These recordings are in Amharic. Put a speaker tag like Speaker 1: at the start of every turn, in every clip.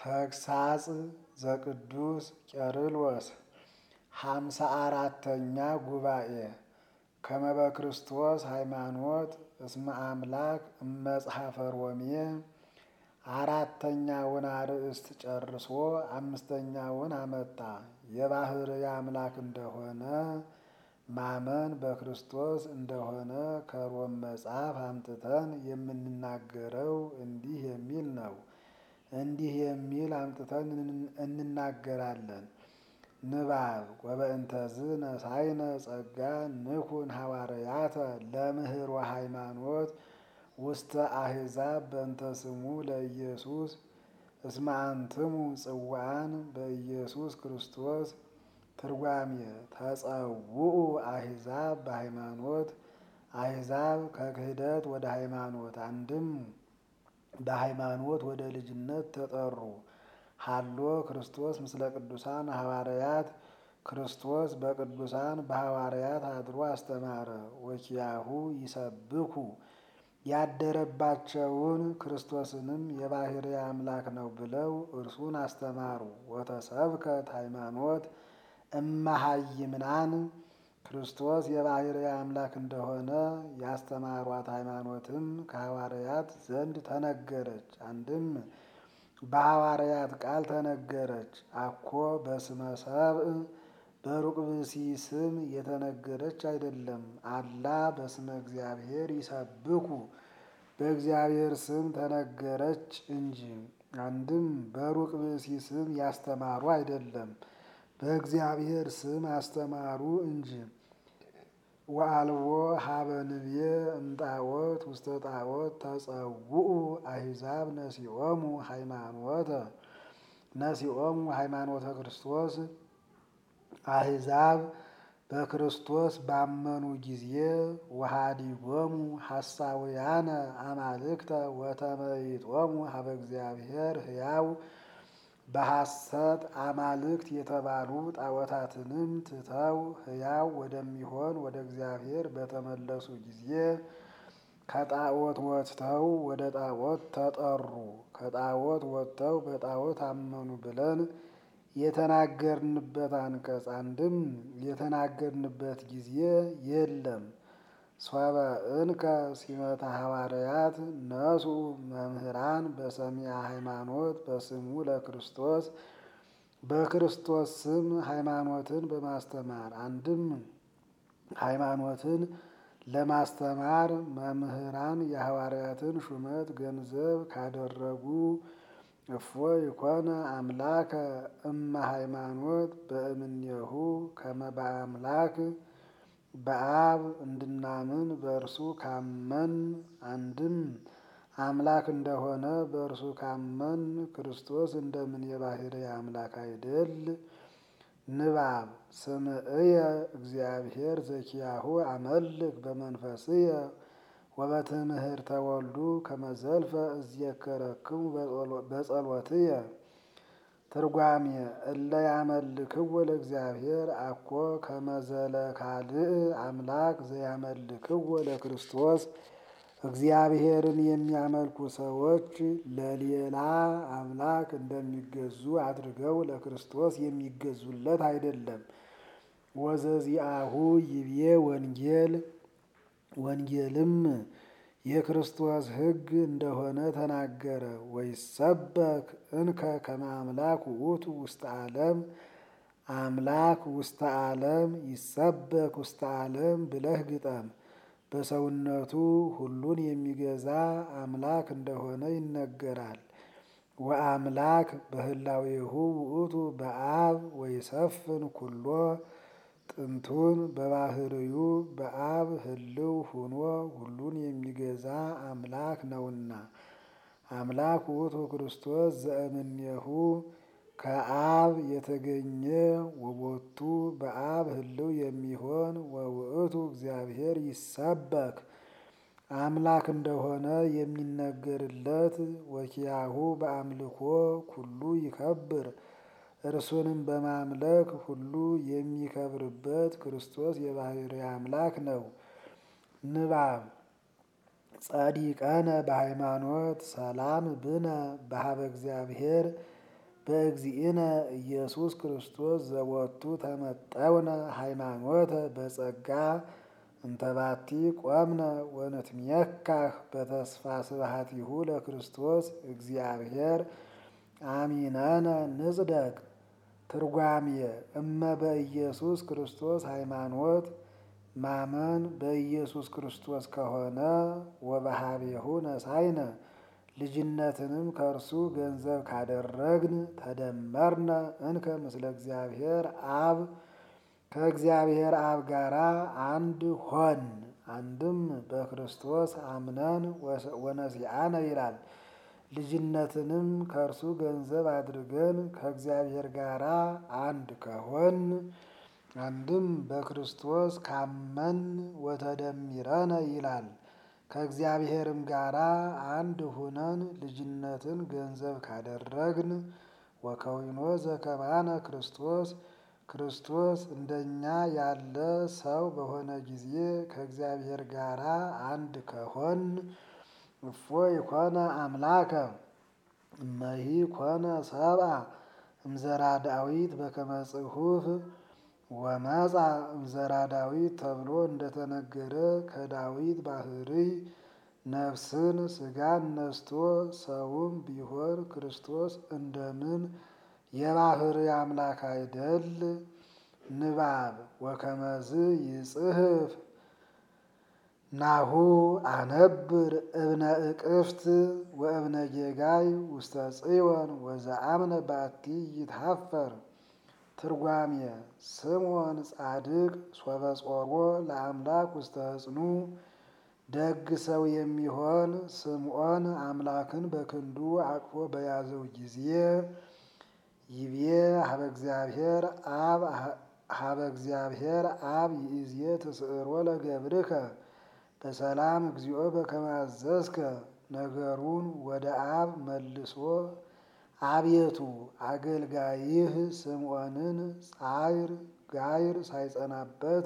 Speaker 1: ተግሳጽ ዘቅዱስ ቄርሎስ ሃምሳ አራተኛ ጉባኤ ከመ በክርስቶስ ሃይማኖት እስመ አምላክ እመጽሐፈ ሮሜ አራተኛውን አርእስት ጨርሶ አምስተኛውን አመጣ። የባሕርይ አምላክ እንደሆነ ማመን በክርስቶስ እንደሆነ ከሮም መጽሐፍ አምጥተን የምንናገረው እንዲህ የሚል ነው። እንዲህ የሚል አምጥተን እንናገራለን። ንባብ ወበእንተዝ ነሳይነ ጸጋ ንኩን ሐዋርያተ ለምህሮ ሃይማኖት ውስተ አሕዛብ በእንተ ስሙ ለኢየሱስ እስመ አንትሙ ጽዋዓን በኢየሱስ ክርስቶስ። ትርጓሜ ተጸውዑ አሕዛብ በሃይማኖት አሕዛብ ከክህደት ወደ ሃይማኖት አንድም በሃይማኖት ወደ ልጅነት ተጠሩ። ሀሎ ክርስቶስ ምስለ ቅዱሳን ሐዋርያት ክርስቶስ በቅዱሳን በሐዋርያት አድሮ አስተማረ። ወኪያሁ ይሰብኩ ያደረባቸውን ክርስቶስንም የባሕርይ አምላክ ነው ብለው እርሱን አስተማሩ። ወተሰብከት ሃይማኖት እመሃይምናን ክርስቶስ የባሕርይ አምላክ እንደሆነ ያስተማሯት ሃይማኖትም ከሐዋርያት ዘንድ ተነገረች። አንድም በሐዋርያት ቃል ተነገረች። አኮ በስመ ሰብእ በሩቅ ብእሲ ስም የተነገረች አይደለም። አላ በስመ እግዚአብሔር ይሰብኩ በእግዚአብሔር ስም ተነገረች እንጂ። አንድም በሩቅ ብእሲ ስም ያስተማሩ አይደለም፣ በእግዚአብሔር ስም አስተማሩ እንጂ። ወአልቦ ሀበ ንብየ እምጣዖት ውስተ ጣዖት ተጸውዑ አሕዛብ ነሲኦሙ ሃይማኖተ ነሲኦሙ ሃይማኖተ ክርስቶስ አሕዛብ በክርስቶስ ባመኑ ጊዜ ወሃዲጎሙ ሐሳውያነ አማልክተ ወተመይጦሙ ሀበ እግዚአብሔር ሕያው በሐሰት አማልክት የተባሉ ጣዖታትንም ትተው ሕያው ወደሚሆን ወደ እግዚአብሔር በተመለሱ ጊዜ ከጣዖት ወጥተው ወደ ጣዖት ተጠሩ። ከጣዖት ወጥተው በጣዖት አመኑ ብለን የተናገርንበት አንቀጽ አንድም የተናገርንበት ጊዜ የለም። ሶበ እንከ ሲመተ ሐዋርያት ነሱ መምህራን በሰሚያ ሃይማኖት በስሙ ለክርስቶስ በክርስቶስ ስም ሃይማኖትን በማስተማር አንድም ሃይማኖትን ለማስተማር መምህራን የሐዋርያትን ሹመት ገንዘብ ካደረጉ እፎ ይኮነ አምላከ እመ ሃይማኖት በእምኔሁ ከመ በአምላክ በአብ እንድናምን በእርሱ ካመን አንድም አምላክ እንደሆነ በእርሱ ካመን ክርስቶስ እንደምን የባሕርይ አምላክ አይደል? ንባብ ስምዕየ እግዚአብሔር ዘኪያሁ አመልክ በመንፈስየ ወበትምህርተ ወልዱ ከመ ዘልፈ እዝየከረክሙ በጸሎትየ። ትርጓሜ እለ ያመልክዎ ለእግዚአብሔር አኮ ከመ ዘለካልእ አምላክ ዘያመልክዎ ለክርስቶስ። እግዚአብሔርን የሚያመልኩ ሰዎች ለሌላ አምላክ እንደሚገዙ አድርገው ለክርስቶስ የሚገዙለት አይደለም። ወዘዚአሁ ይቤ ወንጌል ወንጌልም የክርስቶስ ሕግ እንደሆነ ተናገረ። ወይሰበክ እንከ ከመ አምላክ ውእቱ ውስተ ዓለም አምላክ ውስተ ዓለም ይሰበክ ውስተ ዓለም ብለህ ግጠም። በሰውነቱ ሁሉን የሚገዛ አምላክ እንደሆነ ይነገራል። ወአምላክ በህላዌሁ ውእቱ በአብ ወይሰፍን ኩሎ ጥንቱን በባሕርዩ በአብ ህልው ሁኖ ሁሉን የሚገዛ አምላክ ነውና። አምላክ ውእቱ ክርስቶስ ዘእምኔሁ ከአብ የተገኘ ወቦቱ በአብ ህልው የሚሆን ወውእቱ እግዚአብሔር ይሰበክ አምላክ እንደሆነ የሚነገርለት ወኪያሁ በአምልኮ ኩሉ ይከብር እርሱንም በማምለክ ሁሉ የሚከብርበት ክርስቶስ የባሕርይ አምላክ ነው። ንባብ ጸዲቀነ በሃይማኖት ሰላም ብነ በሀበ እግዚአብሔር በእግዚእነ ኢየሱስ ክርስቶስ ዘወቱ ተመጠውነ ሃይማኖተ በጸጋ እንተባቲ ቆምነ ወንትሜካህ በተስፋ ስብሐቲሁ ለክርስቶስ እግዚአብሔር አሚነነ ንጽደቅ። ትርጓሜ እመ በኢየሱስ ክርስቶስ ሃይማኖት ማመን በኢየሱስ ክርስቶስ ከሆነ ወበሃቤሁ ነሳይነ ልጅነትንም ከእርሱ ገንዘብ ካደረግን ተደመርነ እንከ ምስለ እግዚአብሔር አብ ከእግዚአብሔር አብ ጋራ አንድ ሆን። አንድም በክርስቶስ አምነን ወነሲአነ ይላል። ልጅነትንም ከእርሱ ገንዘብ አድርገን ከእግዚአብሔር ጋራ አንድ ከሆን አንድም በክርስቶስ ካመን ወተደሚረነ ይላል። ከእግዚአብሔርም ጋራ አንድ ሁነን ልጅነትን ገንዘብ ካደረግን ወከዊኖ ዘከማነ ክርስቶስ ክርስቶስ እንደኛ ያለ ሰው በሆነ ጊዜ ከእግዚአብሔር ጋራ አንድ ከሆን እፎ ይኮነ አምላከ እመሂ ኮነ ሰብአ እምዘራ ዳዊት በከመ ጽሑፍ ወመጻ እምዘራ ዳዊት ተብሎ እንደተነገረ ከዳዊት ባህርይ ነፍስን ስጋን ነስቶ ሰውም ቢሆን ክርስቶስ እንደምን የባህርይ አምላክ አይደል? ንባብ ወከመዝ ይጽሕፍ ናሁ አነብር እብነ እቅፍት ወእብነ ጌጋይ ውስተ ጽዮን ወዘአምነ ባቲ ይትሃፈር። ትርጓሜ ስምዖን ጻድቅ ሶበ ጾሮ ለአምላክ ውስተ ሕጽኑ ደግ ሰው የሚሆን ስምዖን አምላክን በክንዱ አቅፎ በያዘው ጊዜ ይቤ ሀበ እግዚአብሔር አብ ሀበ እግዚአብሔር አብ ይእዜ ትስዕሮ ለገብርከ በሰላም እግዚኦ በከመ አዘዝከ። ነገሩን ወደ አብ መልሶ አቤቱ አገልጋይህ ስምዖንን ጻይር ጋይር ሳይጸናበት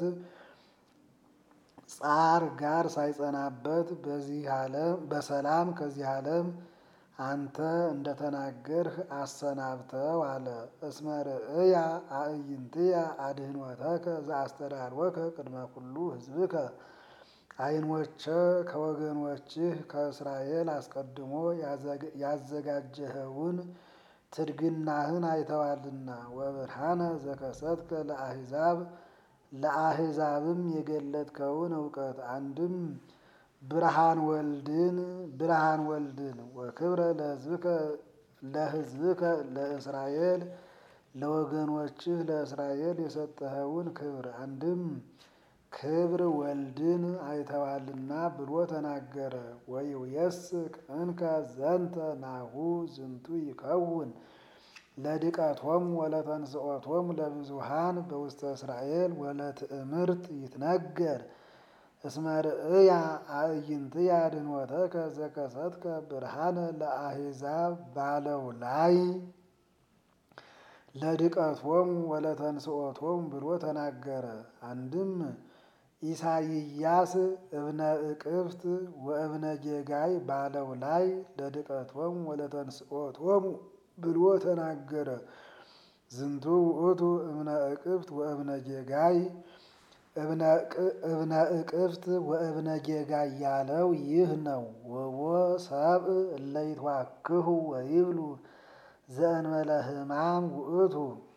Speaker 1: ጻር ጋር ሳይጸናበት በዚህ ዓለም በሰላም ከዚህ ዓለም አንተ እንደተናገርህ አሰናብተው አለ። እስመ ርእያ አዕይንትያ አድኅኖተከ ዘአስተዳልወከ ቅድመ ኩሉ ሕዝብከ ዓይኖቼ ከወገኖችህ ከእስራኤል አስቀድሞ ያዘጋጀኸውን ትድግናህን አይተዋልና ወብርሃነ ዘከሰትከ ለአሕዛብ ለአሕዛብም የገለጥከውን እውቀት አንድም ብርሃን ወልድን ብርሃን ወልድን ወክብረ ለሕዝብከ ለሕዝብከ ለእስራኤል ለወገኖችህ ለእስራኤል የሰጠኸውን ክብር አንድም ክብር ወልድን አይተዋልና ብሎ ተናገረ። ወይውየስክ እንከ ዘንተ ናሁ ዝንቱ ይከውን ለድቀቶም ወለተንስኦቶም ለብዙሃን በውስተ እስራኤል ወለትእምርት ይትነገር እስመ ርእያ አዕይንትያ አድኅኖተከ ዘከሰትከ ብርሃነ ለአሕዛብ ባለው ላይ ለድቀቶም ወለተንስኦቶም ብሎ ተናገረ። አንድም ኢሳይያስ እብነ እቅፍት ወእብነ ጌጋይ ባለው ላይ ለድቀቶም ወለተንስኦቶም ብሎ ተናገረ። ዝንቱ ውእቱ እብነ እቅፍት ወእብነ ጌጋይ እብነ እቅፍት ወእብነ ጌጋይ ያለው ይህ ነው። ወቦ ሰብእ እለ ይትዋክሁ ወይብሉ ዘእንበለ ሕማም ውእቱ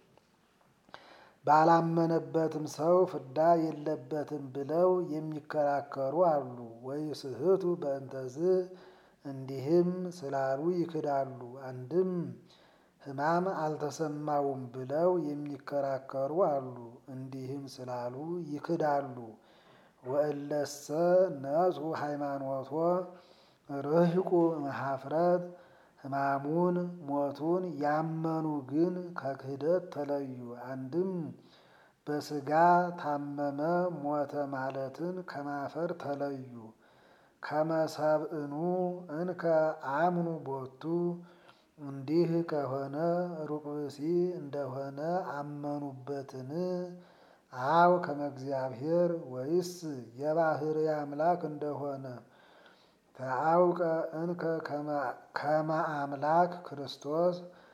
Speaker 1: ባላመነበትም ሰው ፍዳ የለበትም ብለው የሚከራከሩ አሉ። ወይስሕቱ በእንተዝ እንዲህም ስላሉ ይክዳሉ። አንድም ሕማም አልተሰማውም ብለው የሚከራከሩ አሉ። እንዲህም ስላሉ ይክዳሉ። ወእለሰ ነጹ ሃይማኖቶ ርህቁ እምኀፍረት ሕማሙን ሞቱን ያመኑ ግን ከክህደት ተለዩ። አንድም በሥጋ ታመመ ሞተ ማለትን ከማፈር ተለዩ። ከመሰብእኑ እንከ አምኑ ቦቱ እንዲህ ከሆነ ሩቅ ብእሲ እንደሆነ አመኑበትን? አው ከመ እግዚአብሔር ወይስ የባሕርይ አምላክ እንደሆነ ተአውቀ እንከ ከመ አምላክ ክርስቶስ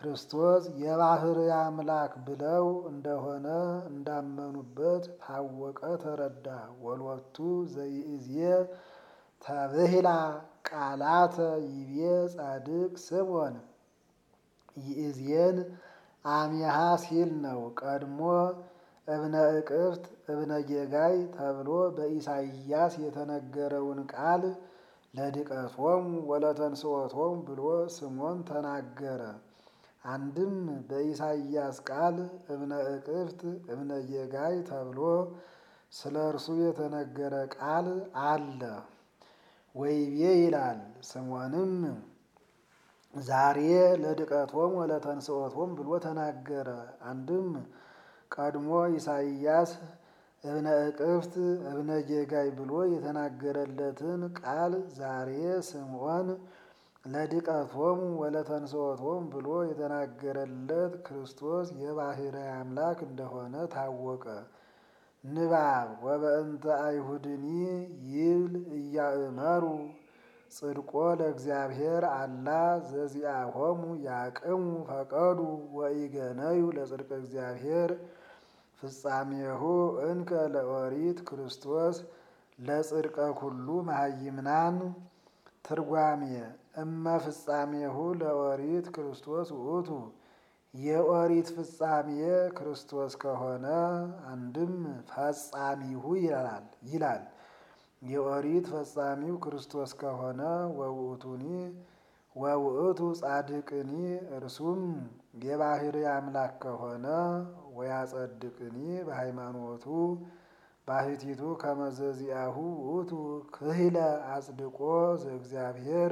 Speaker 1: ክርስቶስ የባሕርይ አምላክ ብለው እንደሆነ እንዳመኑበት ታወቀ ተረዳ። ወሎቱ ዘይእዜ ተብሂላ ቃላተ ይቤ ጻድቅ ስምዖን ይእዜን አሚሃ ሲል ነው። ቀድሞ እብነ እቅፍት እብነ ጌጋይ ተብሎ በኢሳይያስ የተነገረውን ቃል ለድቀቶሙ ወለተንሥኦቶሙ ብሎ ስምዖን ተናገረ። አንድም በኢሳይያስ ቃል እብነ እቅፍት እብነ ጌጋይ ተብሎ ስለ እርሱ የተነገረ ቃል አለ። ወይቤ ይላል ስምዖንም ዛሬ ለድቀቶሙ ወለተንሥኦቶሙ ብሎ ተናገረ። አንድም ቀድሞ ኢሳይያስ እብነ እቅፍት እብነ ጌጋይ ብሎ የተናገረለትን ቃል ዛሬ ስምዖን ለድቀቶሙ ወለተንሥኦቶሙ ብሎ የተናገረለት ክርስቶስ የባሕርይ አምላክ እንደሆነ ታወቀ። ንባብ ወበእንተ አይሁድኒ ይብል እያእመሩ ጽድቆ ለእግዚአብሔር አላ ዘዚአሆሙ ያቅሙ ፈቀዱ ወኢገነዩ ለጽድቀ እግዚአብሔር ፍጻሜሁ እንከ ለኦሪት ክርስቶስ ለጽድቀ ኩሉ መሃይምናን። ትርጓሜ እመ ፍጻሜሁ ለኦሪት ክርስቶስ ውእቱ የኦሪት ፍጻሜ ክርስቶስ ከሆነ አንድም ፈጻሚሁ ይላል ይላል የኦሪት ፈጻሚው ክርስቶስ ከሆነ ወውእቱኒ ወውእቱ ጻድቅኒ እርሱም የባሕርይ አምላክ ከሆነ ወያጸድቅኒ በሃይማኖቱ ባሕቲቱ ከመዘዚአሁ ውእቱ ክህለ አጽድቆ ዘእግዚአብሔር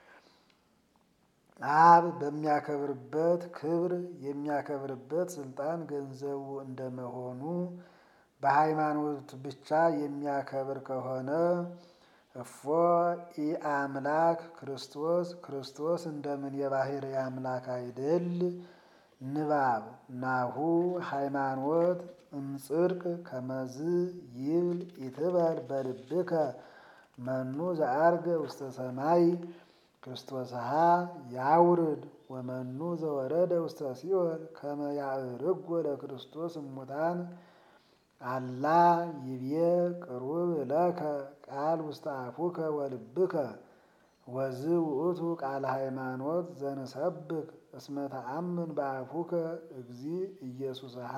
Speaker 1: አብ በሚያከብርበት ክብር የሚያከብርበት ስልጣን ገንዘቡ እንደመሆኑ በሃይማኖት ብቻ የሚያከብር ከሆነ እፎ ኢአምላክ ክርስቶስ ክርስቶስ እንደምን የባሕርይ አምላክ አይደል? ንባብ ናሁ ሃይማኖት እምጽድቅ ከመዝ ይብል ኢትበል በልብከ መኑ ዘአርገ ውስተ ሰማይ ክርስቶስሃ ያውርድ ወመኑ ዘወረደ ውስተ ሲኦል ከመ ያዕርጎ ለክርስቶስ እሙታን አላ ይቤ ቅሩብ ለከ ቃል ውስተ አፉከ ወልብከ ወዝ ውእቱ ቃለ ሃይማኖት ዘንሰብክ እስመ ተአምን በአፉከ እግዚ ኢየሱስሃ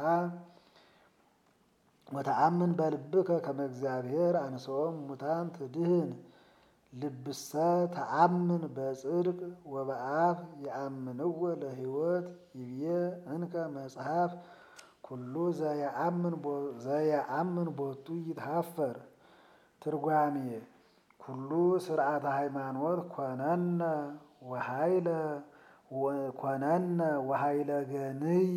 Speaker 1: ወተአምን በልብከ ከመ እግዚአብሔር አንሥኦም እሙታን ትድህን ልብሰ ተአምን በጽድቅ ወበአፍ የአምንዎ ለሕይወት ይብዬ እንከ መጽሐፍ ኩሉ ዘየአምን ቦቱ ይትሃፈር። ትርጓሜ ኩሉ ስርዓተ ሃይማኖት ኮነነ ወሃይለ ኮነነ ወሃይለ ገንይ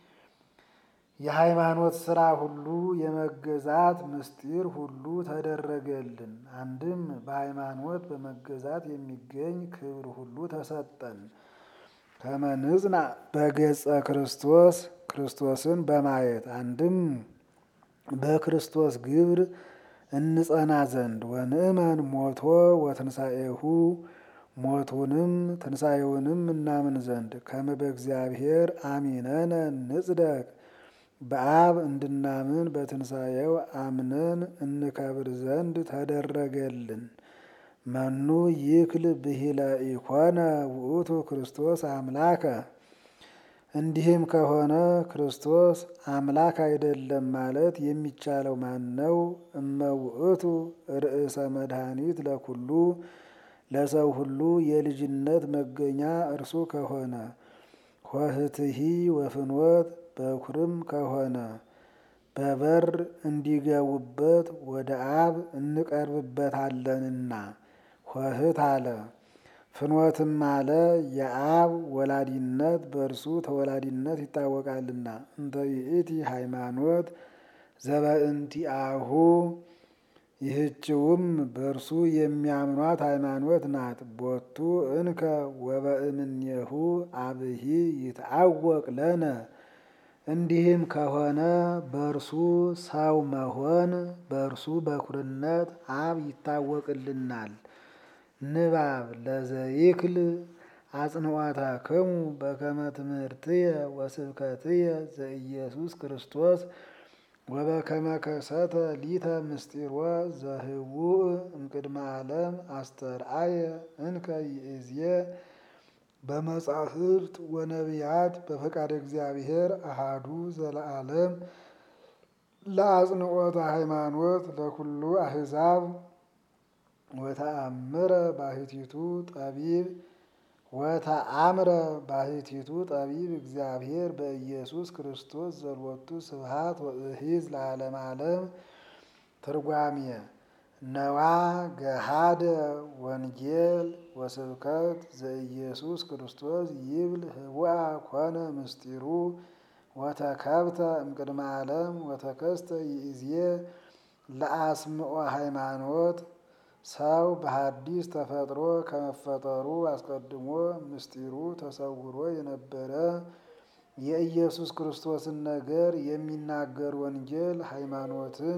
Speaker 1: የሃይማኖት ስራ ሁሉ የመገዛት ምስጢር ሁሉ ተደረገልን። አንድም በሃይማኖት በመገዛት የሚገኝ ክብር ሁሉ ተሰጠን። ከመንጽና በገጸ ክርስቶስ ክርስቶስን በማየት አንድም በክርስቶስ ግብር እንጸና ዘንድ ወንእመን ሞቶ ወትንሣኤሁ ሞቱንም ትንሣኤውንም እናምን ዘንድ ከመ በእግዚአብሔር አሚነነ ንጽደቅ በአብ እንድናምን በትንሣኤው አምነን እንከብር ዘንድ ተደረገልን። መኑ ይክል ብሂለ ኢኮነ ውእቱ ክርስቶስ አምላከ። እንዲህም ከሆነ ክርስቶስ አምላክ አይደለም ማለት የሚቻለው ማን ነው? እመ ውእቱ ርእሰ መድኃኒት ለኩሉ ለሰው ሁሉ የልጅነት መገኛ እርሱ ከሆነ ኆኅትሂ ወፍኖት በኩርም ከሆነ በበር እንዲገቡበት ወደ አብ እንቀርብበታለንና ኆኅት አለ። ፍኖትም አለ የአብ ወላዲነት በእርሱ ተወላዲነት ይታወቃልና። እንተ ይእቲ ሃይማኖት ዘበእንቲአሁ ይህችውም በእርሱ የሚያምኗት ሃይማኖት ናት። ቦቱ እንከ ወበእምኔሁ አብሂ ይትአወቅ ለነ። እንዲህም ከሆነ በእርሱ ሰው መሆን በእርሱ በኩርነት አብ ይታወቅልናል። ንባብ ለዘይክል አጽንዖተክሙ በከመ ትምህርትየ ወስብከትየ ዘኢየሱስ ክርስቶስ ወበከመ ከሰተ ሊተ ምስጢሮ ዘህቡእ እምቅድመ ዓለም አስተርአየ እንከ ይእዜ በመጻሕፍት ወነቢያት በፈቃደ እግዚአብሔር አሃዱ ዘለዓለም ለአጽንዖተ ሃይማኖት ለኩሉ አሕዛብ ወተአምረ ባሕቲቱ ጠቢብ ወተአምረ ባሕቲቱ ጠቢብ እግዚአብሔር በኢየሱስ ክርስቶስ ዘልወቱ ስብሐት ወእሂዝ ለዓለመ ዓለም። ትርጓሜ ነዋ ገሃደ ወንጌል ወስብከት ዘኢየሱስ ክርስቶስ ይብል ህቡአ ኮነ ምስጢሩ ወተከብተ እምቅድመ ዓለም ወተከስተ ይእዜ ለአስምዖ ሃይማኖት ሰው በሐዲስ ተፈጥሮ ከመፈጠሩ አስቀድሞ ምስጢሩ ተሰውሮ የነበረ የኢየሱስ ክርስቶስን ነገር የሚናገር ወንጌል ሃይማኖትን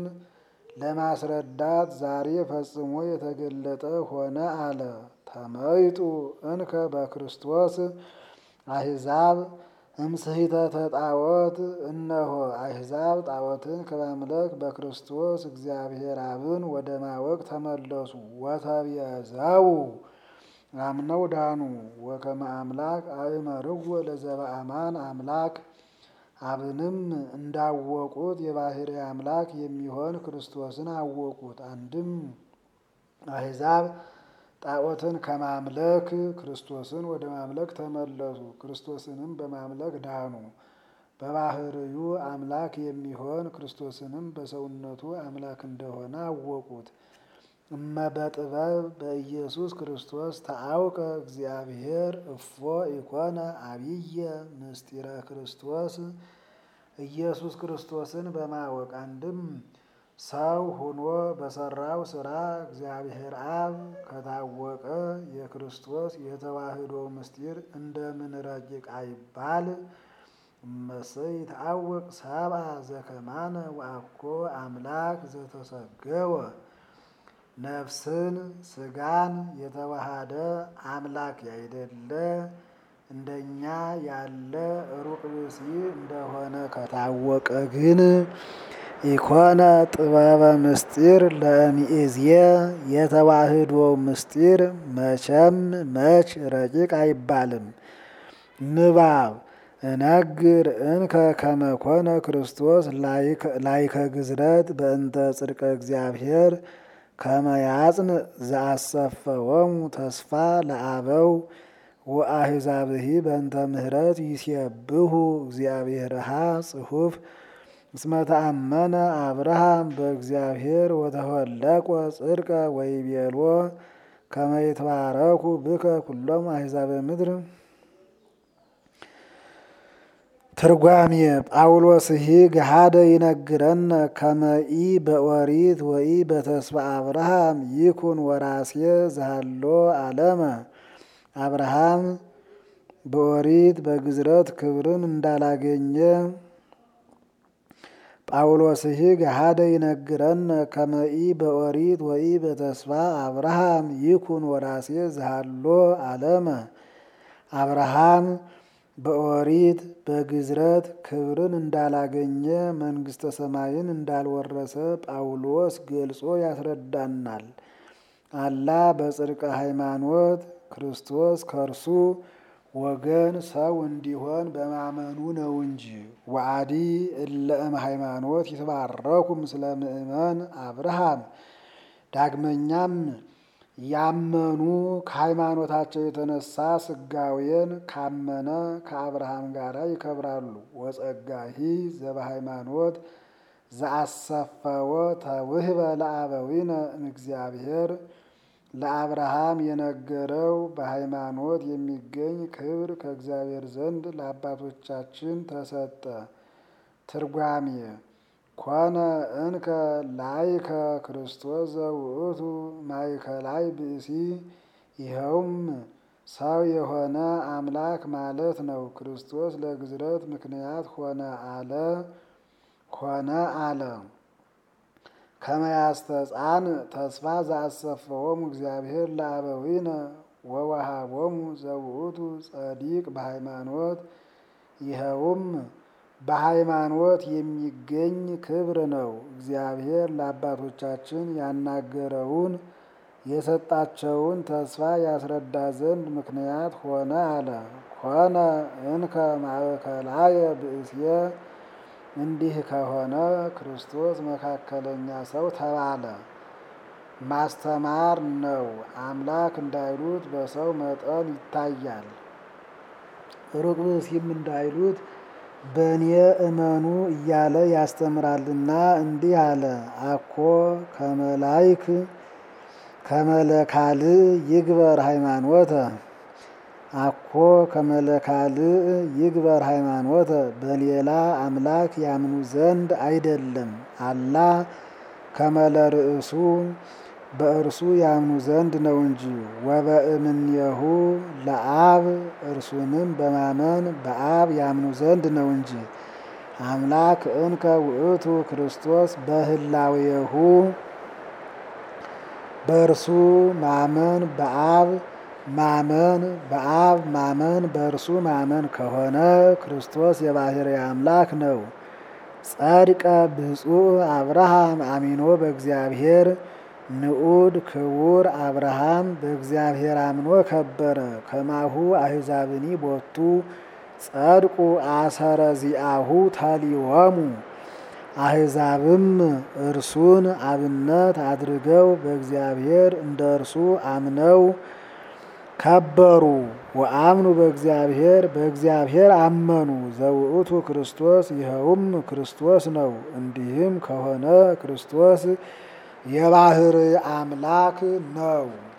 Speaker 1: ለማስረዳት ዛሬ ፈጽሞ የተገለጠ ሆነ አለ። ተመይጡ እንከ በክርስቶስ አሕዛብ እምስሕተተ ጣዖት እነሆ አሕዛብ ጣዖትን ከማምለክ በክርስቶስ እግዚአብሔር አብን ወደ ማወቅ ተመለሱ። ወተቤዘው አምነው ዳኑ። ወከመ አምላክ አእመርዎ ለዘበአማን አምላክ አብንም እንዳወቁት የባሕርይ አምላክ የሚሆን ክርስቶስን አወቁት። አንድም አሕዛብ ጣዖትን ከማምለክ ክርስቶስን ወደ ማምለክ ተመለሱ። ክርስቶስንም በማምለክ ዳኑ። በባሕርዩ አምላክ የሚሆን ክርስቶስንም በሰውነቱ አምላክ እንደሆነ አወቁት። እመ በጥበብ በኢየሱስ ክርስቶስ ተአውቀ እግዚአብሔር እፎ ኢኮነ አብየ ምስጢረ ክርስቶስ ኢየሱስ ክርስቶስን በማወቅ አንድም ሰው ሆኖ በሰራው ስራ እግዚአብሔር አብ ከታወቀ የክርስቶስ የተዋህዶ ምስጢር እንደምን ረቂቅ አይባል? እመሰይ ይትአወቅ ሰብአ ዘከማነ ወአኮ አምላክ ዘተሰገወ ነፍስን ስጋን የተዋሃደ አምላክ ያይደለ እንደኛ ያለ ሩቅ ብእሲ እንደሆነ ከታወቀ ግን ኢኮነ ጥበበ ምስጢር ለሚእዝየ የተዋህዶ ምስጢር መቼም መች ረቂቅ አይባልም። ንባብ እነግር እንከ ከመኮነ ክርስቶስ ላይከ ግዝረት በእንተ ጽድቀ እግዚአብሔር ከመያጽን ዘአሰፈወሙ ተስፋ ለአበው ወአሕዛብሂ በእንተ ምህረት ይሴብሑ እግዚአብሔርሃ ጽሑፍ እስመ ተአመነ አብርሃም በእግዚአብሔር ወተወለቆ ጽድቀ ወይቤሎ ከመ ይትባረኩ ብከ ኩሎሙ አሕዛበ ምድር። ትርጓሜ ጳውሎስሂ ገሃደ ይነግረነ ከመኢ በኦሪት ወኢ በተስፋ አብርሃም ይኩን ወራሴ ዘሃሎ ዓለመ አብርሃም በኦሪት በግዝረት ክብርን እንዳላገኘ ጳውሎስሂ ገሃደ ይነግረነ ከመኢ በኦሪት ወኢ በተስፋ አብርሃም ይኩን ወራሴ ዘሃሎ ዓለመ አብርሃም በኦሪት በግዝረት ክብርን እንዳላገኘ መንግሥተ ሰማይን እንዳልወረሰ ጳውሎስ ገልጾ ያስረዳናል። አላ በጽድቀ ሃይማኖት ክርስቶስ ከእርሱ ወገን ሰው እንዲሆን በማመኑ ነው እንጂ። ወአዲ እለ እም ሃይማኖት ይትባረኩ ምስለ ምእመን አብርሃም። ዳግመኛም ያመኑ ከሃይማኖታቸው የተነሳ ስጋዌን ካመነ ከአብርሃም ጋር ይከብራሉ። ወጸጋሂ ዘበሃይማኖት ዘአሰፈወ ተውህበ ለአበዊነ እምእግዚአብሔር ለአብርሃም የነገረው በሃይማኖት የሚገኝ ክብር ከእግዚአብሔር ዘንድ ለአባቶቻችን ተሰጠ። ትርጓሜ ኮነ እንከ ላይከ ክርስቶስ ዘውእቱ ማእከላይ ብእሲ። ይኸውም ሰው የሆነ አምላክ ማለት ነው። ክርስቶስ ለግዝረት ምክንያት ሆነ አለ ሆነ አለ ከመያስተጻን ተስፋ ዘአሰፈወሙ እግዚአብሔር ለአበዊነ ወወሃቦሙ ዘውእቱ ጸዲቅ በሃይማኖት ይኸውም በሃይማኖት የሚገኝ ክብር ነው። እግዚአብሔር ለአባቶቻችን ያናገረውን የሰጣቸውን ተስፋ ያስረዳ ዘንድ ምክንያት ሆነ አለ። ኮነ እንከ ማእከላየ ብእስየ እንዲህ ከሆነ ክርስቶስ መካከለኛ ሰው ተባለ። ማስተማር ነው። አምላክ እንዳይሉት በሰው መጠን ይታያል። ሩቅ ብእሲም እንዳይሉት በእኔ እመኑ እያለ ያስተምራልና እንዲህ አለ። አኮ ከመላይክ ከመለካል ይግበር ሃይማኖተ አኮ ከመለካል ይግበር ሃይማኖተ በሌላ አምላክ ያምኑ ዘንድ አይደለም። አላ ከመለ ርእሱ በእርሱ ያምኑ ዘንድ ነው እንጂ። ወበእምኔሁ ለአብ እርሱንም በማመን በአብ ያምኑ ዘንድ ነው እንጂ። አምላክ እንከ ውእቱ ክርስቶስ በህላዌሁ በእርሱ ማመን በአብ ማመን በአብ ማመን በእርሱ ማመን ከሆነ ክርስቶስ የባሕርይ አምላክ ነው። ጸድቀ ብፁዕ አብርሃም አሚኖ በእግዚአብሔር ንዑድ ክቡር አብርሃም በእግዚአብሔር አምኖ ከበረ። ከማሁ አሕዛብኒ ቦቱ ጸድቁ አሰረ ዚአሁ ተሊሆሙ አሕዛብም እርሱን አብነት አድርገው በእግዚአብሔር እንደ እርሱ አምነው ከበሩ። ወአምኑ በእግዚአብሔር በእግዚአብሔር አመኑ። ዘውእቱ ክርስቶስ ይኸውም ክርስቶስ ነው። እንዲህም ከሆነ ክርስቶስ የባሕርይ አምላክ ነው።